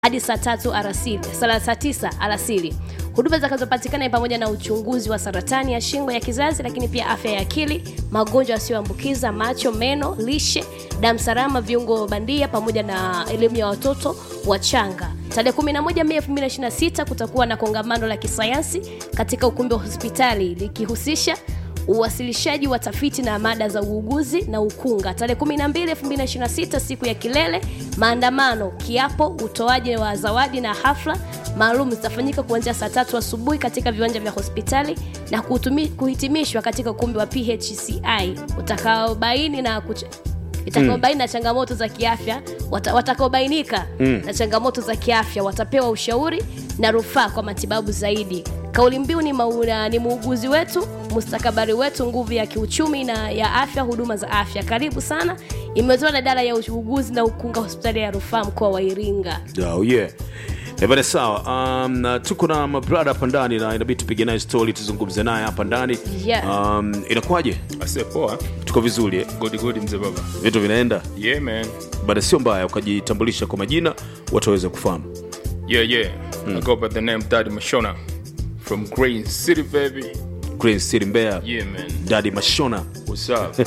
hadi saa tatu alasiri saa saa tisa alasiri. Huduma zitakazopatikana ni pamoja na uchunguzi wa saratani ya shingo ya kizazi, lakini pia afya ya akili, magonjwa yasiyoambukiza, macho, meno, lishe, damu salama, viungo bandia, pamoja na elimu ya watoto wachanga. Tarehe 11 Mei 2026 kutakuwa na kongamano la kisayansi katika ukumbi wa hospitali likihusisha uwasilishaji wa tafiti na mada za uuguzi na ukunga. Tarehe 12 2026 siku ya kilele, maandamano, kiapo, utoaji wa zawadi na hafla maalum zitafanyika kuanzia saa tatu asubuhi katika viwanja vya hospitali na kutumi, kuhitimishwa katika ukumbi wa PHCI utakaobaini na kuch itakaobaini na changamoto za kiafya wata, watakaobainika mm. na changamoto za kiafya watapewa ushauri na rufaa kwa matibabu zaidi. Kauli mbiu ni, mauna, ni muuguzi wetu mustakabali wetu, nguvu ya kiuchumi na ya afya, huduma za afya. Karibu sana. Imetoa na idara ya uuguzi na ukunga, hospitali ya rufaa mkoa wa Iringa. Oh, yeah. Ebane sawa. Um, na tuko na mabrada hapa ndani na inabidi tupige naye story tuzungumze naye hapa ndani. Yeah. Um, inakuwaje? Ase poa. Tuko vizuri eh? Godi godi mzee baba. Vitu vinaenda? Yeah man. Bada sio mbaya ukajitambulisha kwa majina watu waweze kufahamu. Yeah yeah. I go by the name Daddy Mashona from Green City baby. Green City Mbeya. Yeah man. Daddy Mashona. What's up?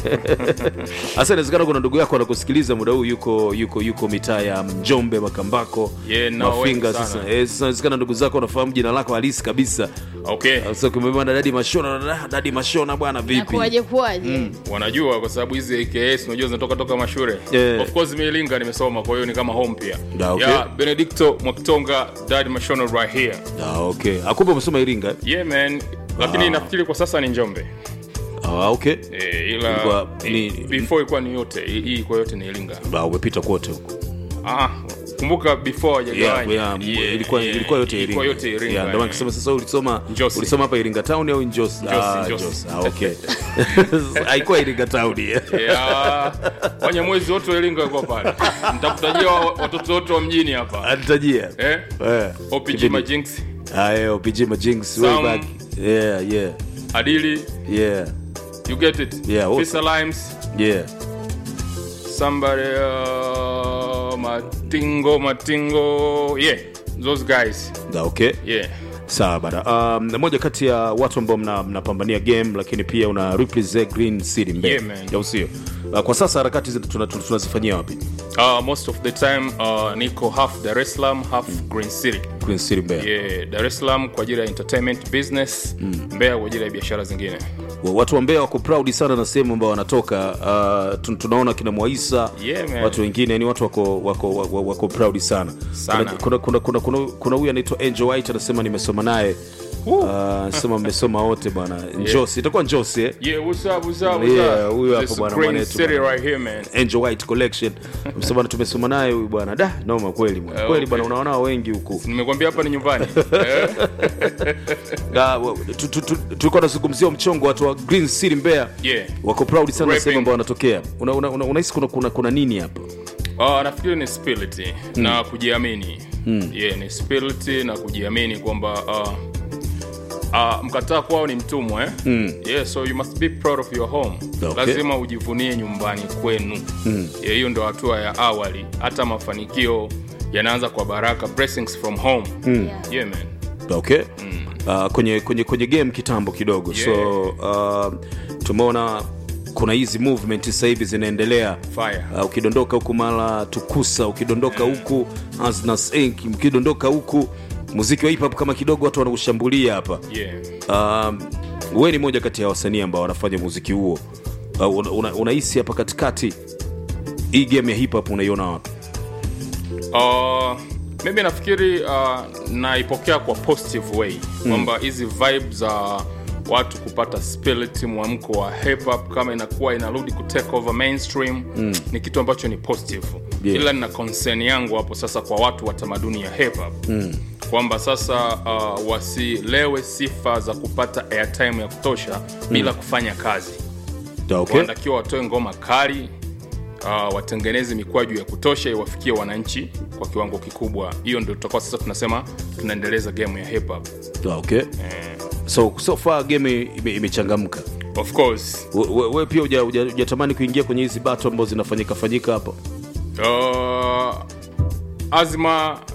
Sasa inawezekana kuna ndugu yako anakusikiliza muda huu yuko yuko yuko mitaa ya Njombe, Makambako, Yeah, no, Mafinga. wengi sana. Sasa eh, sasa inawezekana ndugu zako wanafahamu jina lako halisi kabisa. Okay. Sasa ukimwambia Daddy Mashona, "Ah, Daddy Mashona bwana vipi? Kuwaje kuwaje? Wanajua kwa sababu hizi AKS unajua zinatoka toka mashure. Yeah. Of course mimi Iringa nimesoma kwa hiyo ni kama home pia. Da, okay. Yeah, Benedicto Mwakitonga Daddy Mashona right here. Ah, okay. Akumbe umesoma Iringa? eh? Yeah man. Lakini nafikiri kwa sasa ni Njombe. Ah, okay. Eh, ila Ilikuwa eh, ni- before ilikuwa ni yote. Hii hii kwa yote ni Iringa. Ah, umepita kote huko. Ah, kumbuka before Yeah, hajagawanya. yeah, Yeah, ilikuwa yeah, ilikuwa yote ilikuwa Iringa. yote Iringa. Yeah, ndio maana nikisema sasa ulisoma Njosi. ulisoma hapa Iringa town au Njosi? Ah, Njosi. Njosi. Ah, okay. Haikuwa Iringa town. yeah. Yeah, wanyamwezi wote wa Iringa wako pale. Nitakutajia wa- watoto wote wa mjini hapa. Anitajia. Eh? Eh. OPG Kipindi. Majinx, Ah, yeah, OPG Majinx way Sam. back. Yeah, yeah. Adili, Yeah. you get it? Yeah, also. Fisa Limes, Yeah. somebody uh, Matingo, Matingo. Yeah, those guys. Da, okay. Yeah. Sawa bana. Um, na moja kati ya watu ambao mna- mnapambania game lakini pia una represent Green City Mbeya. Yeah, man. Au sio? Uh, kwa sasa harakati zi- tuna- tuna- tunazifanyia wapi? Uh, most of the time uh, niko half Dar es Salaam, half Green City. Green City Mbeya. Yeah, Dar es Salaam kwa ajili ya entertainment business, Mbeya kwa ajili ya biashara zingine. Wa- watu wa Mbeya wako proud sana na sehemu ambao wanatoka. Uh, tun- tunaona kina Mwaisa Yeah, man. watu wengine ni watu wako wako wako, wako proud sana. Sana. Kuna kuna kuna kuna kuna huyu anaitwa Angel White anasema nimesoma naye. Uh, anasema mmesoma wote bwana. Njosi, itakuwa Njosi eh? Yeah, what's up, what's up, what's Yeah, up? huyu hapo This bwana Green mwanetu City bwana. right here, man. Angel White Collection. Msema bwana tumesoma naye huyu bwana. Da, noma kweli bwana. Eh, Kweli okay. bwana unaona wengi huku. Nimekwambia hapa ni nyumbani. Eh? Da, wa- tu- tu- tu- Tulikuwa tunazungumzia mchongo watu wa Green City Mbeya. Yeah. Wako proud sana na Rapping. sehemu ambao wanatokea. Unahisi una, una, unahisi kuna, kuna, kuna nini hapa? Uh, nafikiri ni spirit na kujiamini. Yeah, ni spirit na kujiamini kwamba uh, uh, mkataa kwao ni mtumwa eh? Yeah, so you must be proud of your home. Okay. Lazima ujivunie nyumbani kwenu. Yeah, hiyo ndio hatua ya awali. Hata mafanikio yanaanza kwa baraka, blessings from home. Yeah. Yeah, man. okay uh, kwenye, kwenye, kwenye game kitambo kidogo Yeah. so uh, tumeona kuna hizi movement sasa hivi zinaendelea Fire. uh, ukidondoka huku mara tukusa ukidondoka huku Asnas Inc ukidondoka huku muziki wa hip hop kama kidogo watu wanaushambulia hapa Yeah. um, we ni moja kati ya wasanii ambao wanafanya muziki huo uh, unahisi una, unahisi hapa katikati hii game ya hip hop unaiona wapi Uh, mimi nafikiri uh, naipokea kwa positive way kwamba hizi vibe za watu kupata spirit mwamko wa hip hop kama inakuwa inarudi ku take over mainstream ni kitu ambacho ni positive Yeah. ila nina concern yangu hapo sasa kwa watu wa tamaduni ya hip hop kwamba sasa uh, wasilewe sifa za kupata airtime ya kutosha bila kufanya kazi Da, okay? wanatakiwa watoe ngoma kali uh, watengeneze mikwaju ya kutosha iwafikie wananchi kwa kiwango kikubwa hiyo ndio tutakuwa sasa tunasema tunaendeleza game ya hip hop Da, okay? so, so far game ime- imechangamka of course We- we, we pia huja- huja- hujatamani kuingia kwenye hizi bato ambazo zinafanyika fanyika hapa uh, azma